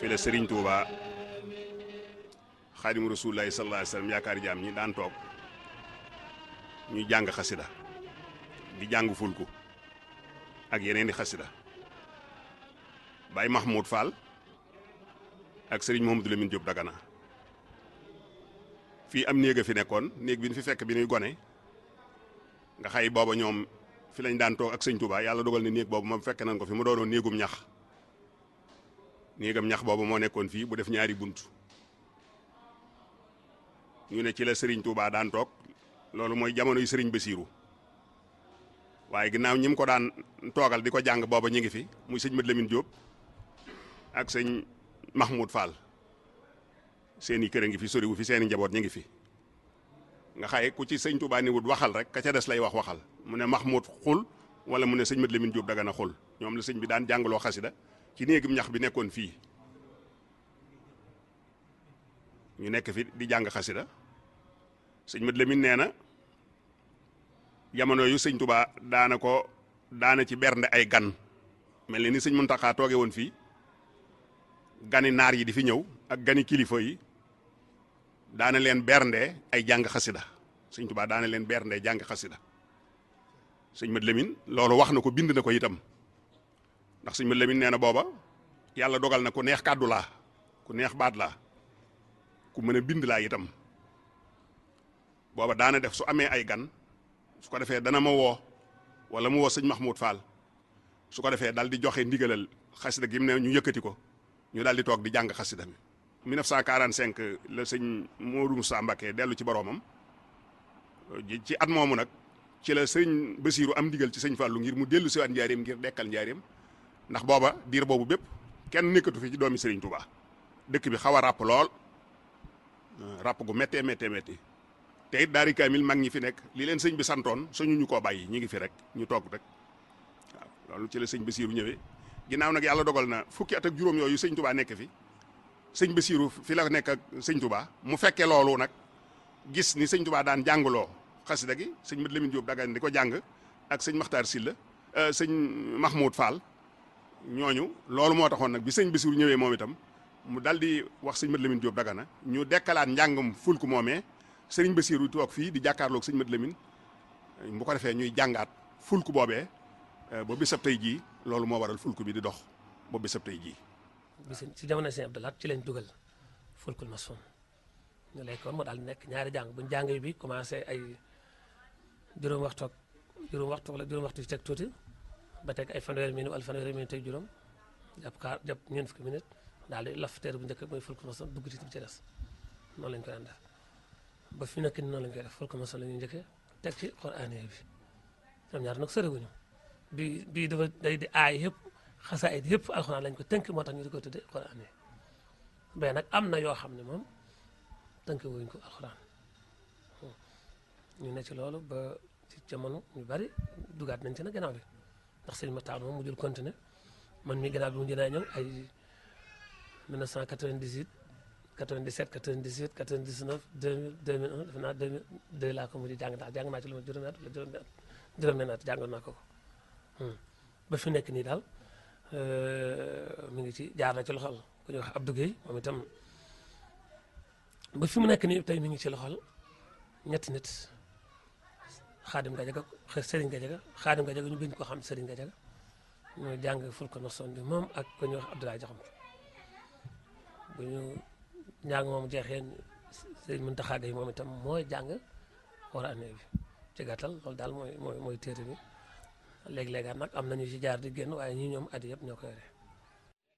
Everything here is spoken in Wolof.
fi la Serigne Touba xaadimu rasulullahi sallallahu alayhi wasallam yaakaar jaam ñi daan toog ñuy jàng xasida di jàng fulku ak yeneen i xasida Baye Mahmoud Fall ak Serigne Mouhamadou Lamine Diop Dagana fii am néeg a fi nekkoon néeg bi ñu fi fekk bi ñuy gone nga xay booba ñoom fi lañ daan toog ak sëñ Touba yàlla dogal ne néeg boobu moom fekk nañ ko fi mu doonoon néegum ñax néegam ñax boobu moo nekkoon fii bu def ñaari bunt ñu ne ci la Serigne Touba daan toog loolu mooy jamono yu Serigne Bassirou waaye ginnaaw ñi mu ko daan toogal di ko jàng booba ñu ngi fi muy sëñ Mat Lamine Diop ak sëñ Mahmoud Fall seeni kër a ngi fi soriwu fi seeni njaboot ñu ngi fi nga xaye ku ci sëñ Touba ni wut waxal rek ka ca des lay wax waxal mu ne Mahmoud xul wala mu ne sëñ Mat Lamine Diop Dagana xul ñoom la sëñ bi daan jàngaloo xasida ci néegum ñax bi nekkoon fii ñu nekk fi di jàng xasida sëñ Mat Lamine nee na jamono yu sëñ Touba daana ko daana ci bernde ay gan mel ni ni sëñ Muntaxa tooge woon fii gani naar yi di fi ñëw ak gani kilifa yi daana leen bernde ay jàng xasida sëñ Touba daana leen bernde jàng xasida sëñ Mat Lamine loolu wax na ko bind na ko itam ndax sëñ Mat Lamine nee na booba yàlla dogal na ku neex kàddu laa ku neex baat laa ku mën a bind laa itam booba daana def su amee ay gan su ko defee dana ma woo wala mu woo sëñ Mahmoud Fall su ko defee dal di joxe ndigalal xasida gi mu ne ñu yëkkati ko ñu daal di toog di jàng xasida mi 1945 la sëñ Modou Moussa Mbacké dellu ci boroomam ci at moomu nag ci la sëñ Basiiru am ndigal ci sëñ Fallou ngir mu dellu siwaat njaareem ngir dekkal njaareem ndax booba diir boobu bépp kenn nekkatu fi ci doomi Sëriñ Touba dëkk bi xaw a ràpp lool ràpp gu méttee méttee métti te it daari kaamil mag ñi fi nekk li leen sëñ bi santoon suñu ñu koo bàyyi ñi ngi fi rek ñu toog rek waaw loolu ci la sëñ Basiiru ñëwee ginnaaw nag yàlla dogal na fukki at ak juróom yooyu sëñ Touba nekk fi sëñ Basiiru fi la nekk ak sëñ Touba mu fekkee loolu nag gis ni sëñ Touba daan jàngaloo xasida gi sëñ Mat Lamine Diop Dagana di ko jàng ak sëñ Makhtar Silla sëñ Mahmoud Fall ñooñu loolu moo taxoon nag bi sëñ Basiiru ñëwee moom itam mu dal di wax sëñ Mat Lamine Diop Dagana ñu dekkalaat njàngum fulku moomee sëriñ Basiiru toog fii di jàkkaarloog sëñ Mat Lamine bu ko defee ñuy jàngaat fulku boobee ba bisab tey jii loolu moo waral fulku bi di dox ba bisab tey jii. bis ci jamono sëñ Abdou Lahad ci lañ dugal fulkul masoon ñu lekkoon moo daal di nekk ñaari jàng buñ jàng bi commencé ay juróom waxtu ak juróom waxtu wala juróom waxtu ci teg tuuti ba teg ay fanweeri minute wala fanweeri minute teg juróom jàpp kaar jàpp ñeent fukki minute daal di laf teer bu njëkk mooy fulkul masoon dugg ci ci des noonu lañ koy daan def ba fi nekk ni noonu lañ koy def fulkul masoon la ñuy njëkkee teg ci Qur'aan bi ñoom ñaar nag soriwuñu bi bii dafa day di aay yëpp xasaayid yëpp alxuraan lañ ko tënk moo tax ñu di ko tudde Qur'aan yi mais nag am na yoo xam ne moom tënk wuñ ko alxuraan ñu ne ci loolu ba ci jamono ñu bari dugaat nañ ci nag gannaaw bi ndax sëñ Matar moom mu jël continuer man mi gannaaw bi mu jënaa ñëw ay 1998 97 98 99 2000 2001 defe naa 2002 laa ko mujj jàng daal jàng naa ci lu ma juróomi at wala juróomi at juróomi at jàngoon naa ko ko ba fi nekk nii daal mi ngi ci jaar na ci loxol ku ñuy wax Abdou Guèye moom itam ba fi mu nekk nii tey mi ngi ci loxol ñetti nit Xaadim Gajaga Serigne Gajaga Xaadim Gajaga ñu gën ko xam Serigne Gajaga ñu jàng fulko noson bi moom ak ku ñuy wax Abdoulaye Jaxam bu ñu njàng moom jeexee Serigne Mountakha Gueye moom itam mooy jàng Qur'aan bi ci gàttal loolu daal mooy mooy mooy téere bi léeg-léegaat nag am nañu ci jaar di génn waaye ñii ñoom at yëpp ñoo ko yore